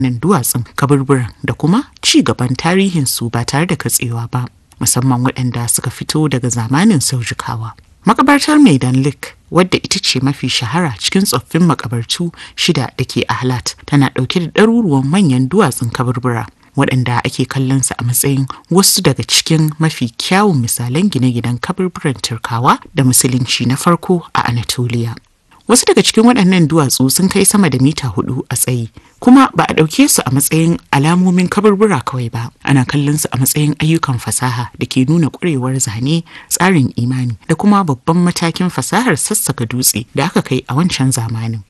nan duwatsun kaburburan da kuma ci gaban tarihinsu ba tare da katsewa ba musamman waɗanda suka fito daga zamanin saujikawa. Makabartar Maidan Lake wadda ita ce mafi shahara cikin tsoffin makabartu shida da ke Ahlat tana ɗauke da ɗaruruwan manyan duwatsun kaburbura waɗanda ake kallon su a matsayin wasu daga cikin mafi kyawun misalan gine-ginen kaburburan Turkawa da Musulunci na farko a Anatolia. Wasu daga cikin waɗannan duwatsu sun kai sama da mita hudu a tsayi, kuma ba a ɗauke su a matsayin alamomin kaburbura kawai ba, ana kallon su a matsayin ayyukan fasaha da ke nuna ƙwarewar zane, tsarin imani da kuma babban matakin fasahar sassaka dutse da aka kai a wancan zamanin.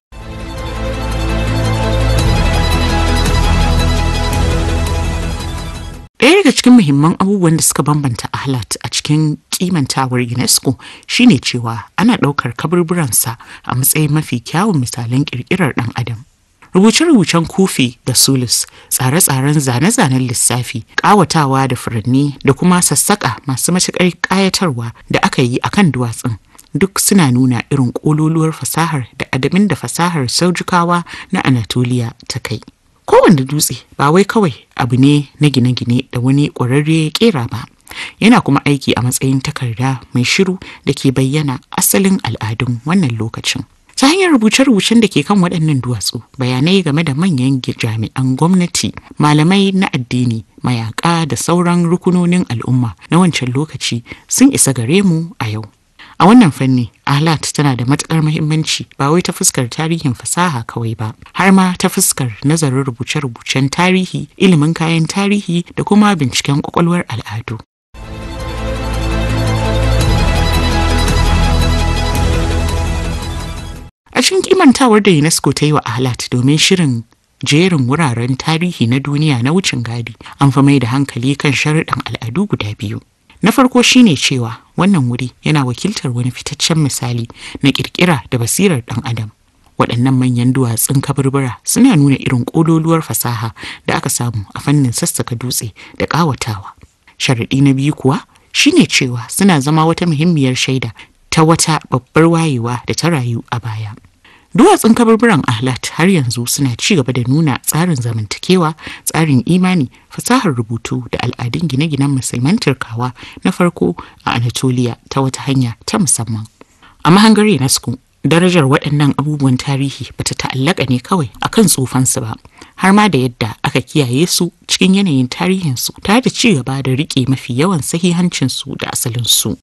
Ɗaya daga cikin muhimman abubuwan da suka bambanta Ahlat a cikin kimantawar UNESCO shine cewa ana ɗaukar kaburburansa a matsayin mafi kyawun misalan ƙirƙirar ɗan adam. Rubuce-rubucen kufi da sulus, tsare-tsaren zane-zanen lissafi, ƙawatawa da furanni da kuma sassaƙa masu matuƙar ƙayatarwa da aka yi akan duwatsun. Duk suna nuna irin ƙololuwar fasahar da adamin da fasahar saujukawa na Anatolia ta kai. kowane dutse ba wai kawai abu ne na gine-gine da wani ƙwararre ya kera ba yana kuma aiki a matsayin takarda mai shiru da ke bayyana asalin al'adun wannan lokacin ta hanyar rubuce-rubucen da ke kan waɗannan duwatsu bayanai game da manyan jami'an gwamnati malamai na addini mayaka da sauran rukunonin al'umma na wancan lokaci sun isa gare mu a yau A wannan fanni, Ahlat tana da matukar muhimmanci ba wai ta fuskar tarihin fasaha kawai ba, har ma ta fuskar nazarin rubuce-rubucen tarihi, ilimin kayan tarihi da kuma binciken kwakwalwar al'adu. A cikin kimantawar da UNESCO ta yi wa Ahlat domin shirin jerin wuraren tarihi na duniya na wucin gadi, an fi mai da hankali kan sharuɗan al'adu guda biyu. Na farko shine cewa wannan wuri yana wakiltar wani fitaccen misali na ƙirƙira da basirar ɗan adam. Waɗannan manyan duwatsun kaburbura suna nuna irin ƙololuwar fasaha da aka samu a fannin sassaka dutse da ƙawatawa. Sharaɗi na biyu kuwa shine cewa suna zama wata muhimmiyar shaida ta wata babbar wayewa da ta rayu a baya. Duwatsun kaburburan Ahlat har yanzu suna ci gaba da nuna tsarin zamantakewa, tsarin imani, fasahar rubutu da al'adun gine-ginen musulman Turkawa na farko a Anatolia ta wata hanya ta musamman. A mahangar UNESCO, darajar waɗannan abubuwan tarihi bata ta'allaka ne kawai akan tsufansu ba, har ma da yadda aka kiyaye su cikin yanayin tarihinsu tare da ci gaba da riƙe mafi yawan sahihancinsu da asalinsu.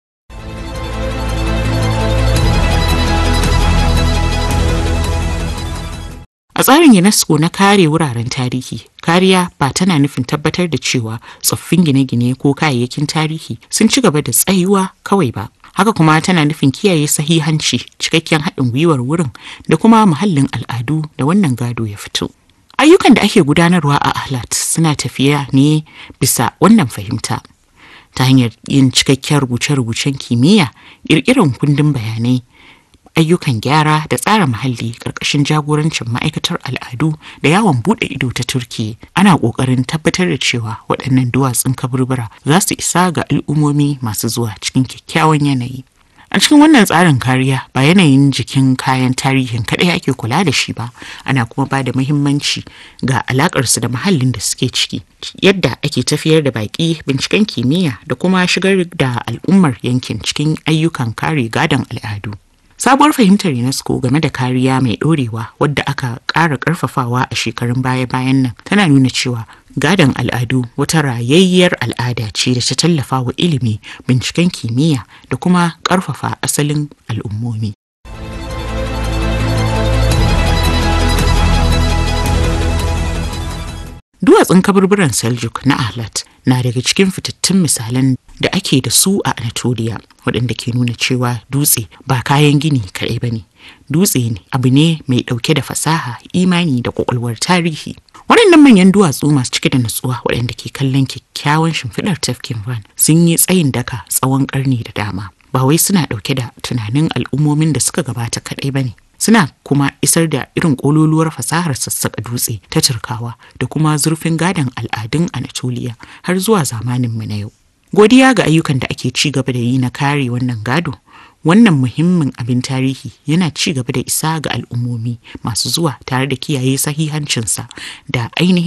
A tsarin UNESCO na kare wuraren tarihi, kariya ba tana nufin tabbatar da cewa tsoffin gine-gine ko kayayyakin tarihi sun ci gaba da tsayuwa kawai ba. Haka kuma tana nufin kiyaye sahihanci, cikakken haɗin gwiwar wurin da kuma muhallin al'adu da wannan gado ya fito. Ayyukan da ake gudanarwa a Ahlat suna tafiya ne bisa wannan fahimta. Ta hanyar yin cikakken rubuce-rubucen kimiyya, ƙirƙirar kundin bayanai, ayyukan gyara da tsara muhalli ƙarƙashin jagorancin ma'aikatar al'adu da yawon buɗe ido ta turki ana ƙoƙarin tabbatar da cewa waɗannan duwatsun kaburbura za su isa ga al'ummomi masu zuwa cikin kyakkyawan yanayi a cikin wannan tsarin kariya ba yanayin jikin kayan tarihin kaɗai ake kula da shi ba ana kuma ba da muhimmanci ga alaƙarsu da muhallin da suke ciki yadda ake tafiyar da baƙi binciken kimiyya da kuma shigar da al'ummar yankin cikin ayyukan kare gadon al'adu Sabuwar fahimtar UNESCO game da kariya mai ɗorewa wadda aka ƙara ƙarfafawa a shekarun baya-bayan nan tana nuna cewa gadon al'adu wata rayayyar al'ada ce da ta tallafa wa ilimi, binciken kimiyya da kuma ƙarfafa asalin al'ummomi. Duwatsun kaburburan Seljuk na Ahlat na daga cikin fitattun misalan da ake da su a Anatolia waɗanda ke nuna cewa dutse ba kayan gini kaɗai ba ne. Dutse ne abu ne mai ɗauke da fasaha, imani da ƙwaƙwalwar tarihi. Waɗannan manyan duwatsu masu cike da nutsuwa waɗanda ke kallon kyakkyawan shimfiɗar tafkin Van sun yi tsayin daka tsawon ƙarni da dama. Ba wai suna ɗauke da tunanin al'ummomin da suka gabata kaɗai ba ne. suna kuma isar da irin ƙololuwar fasahar sassaƙa dutse ta turkawa da kuma zurfin gadon al'adun anatolia har zuwa zamaninmu na yau godiya ga ayyukan da ake ci gaba da yi na kare wannan gado wannan muhimmin abin tarihi yana ci gaba da isa ga al'ummomi masu zuwa tare da kiyaye sahihancinsa da ainihin